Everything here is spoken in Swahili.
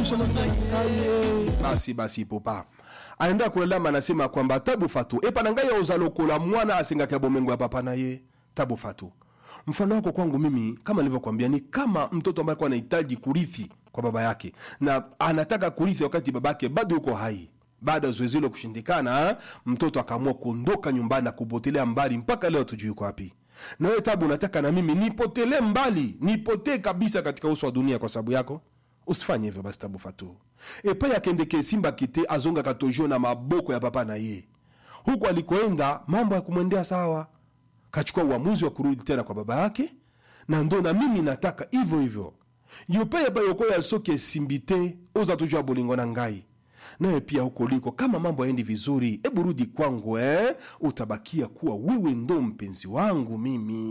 maisha na ngai basi basi popa anaenda kulalama anasema kwamba tabu fatu epa na ngai auza lokola mwana asengaki bomengo ya papa na ye tabu fatu mfano wako kwangu mimi kama nilivyokwambia ni kama mtoto ambaye alikuwa anahitaji kurithi kwa baba yake na anataka kurithi wakati babake bado yuko hai baada ya zoezi hilo kushindikana mtoto akaamua kuondoka nyumbani na kupotelea mbali mpaka leo tujui yuko wapi na wewe tabu unataka na mimi nipotelee mbali nipotee kabisa katika uso wa dunia kwa sababu yako usifanye hivyo basi tabu fatu epai akendeke simba kite azonga katojo na maboko ya papa na ye huku alikoenda mambo ya kumwendea sawa kachukua uamuzi wa kurudi tena kwa baba yake na ndo na mimi nataka hivyo hivyo yope yapa yokoya soki esimbi te oza tujua bolingo na ngai nawe pia huko liko kama mambo yaendi vizuri ebu rudi kwangu eh? utabakia kuwa wewe ndo mpenzi wangu mimi